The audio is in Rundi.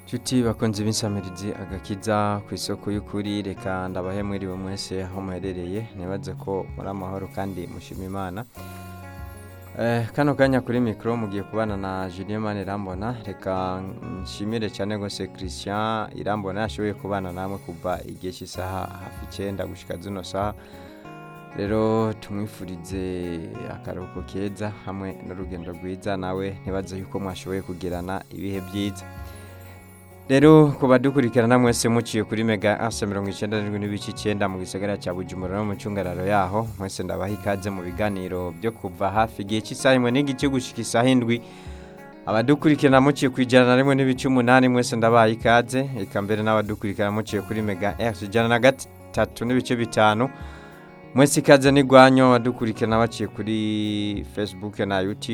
Nshuti bakunze b'insamirizi agakiza ku isoko y'ukuri reka ndabahe mwiriwe mwese aho muherereye nibaze ko muri amahoro kandi mushima imana Eh, kano kanya kuri mikoro mugiye kubana na Julien Mane Irambona reka nshimire cyane gose Christian Irambona yashoboye kubana namwe kuva igihe cy'isaha hafi icyenda gushika zino saha rero tumwifurize akaruhuko keza hamwe n'urugendo rwiza nawe ntibaze yuko mwashoboye kugirana ibihe byiza rero ku badukurikirana mwese muciye kuri mega asa mirongo icyenda n'indwi n'ibice icyenda mu gisagara cya bujumbura no mu cyungararo yaho mwese ndabaha ikaze mu biganiro byo kuva hafi igihe cy'isaha imwe n'igice gushika isaha indwi abadukurikirana muciye ku ijana na rimwe n'ibice umunani mwese ndabaha ikaze eka mbere n'abadukurikirana muciye kuri mega esi ijana na gatatu n'ibice bitanu mwese ikaze n'igwanyo abadukurikirana baciye kuri facebook na youtube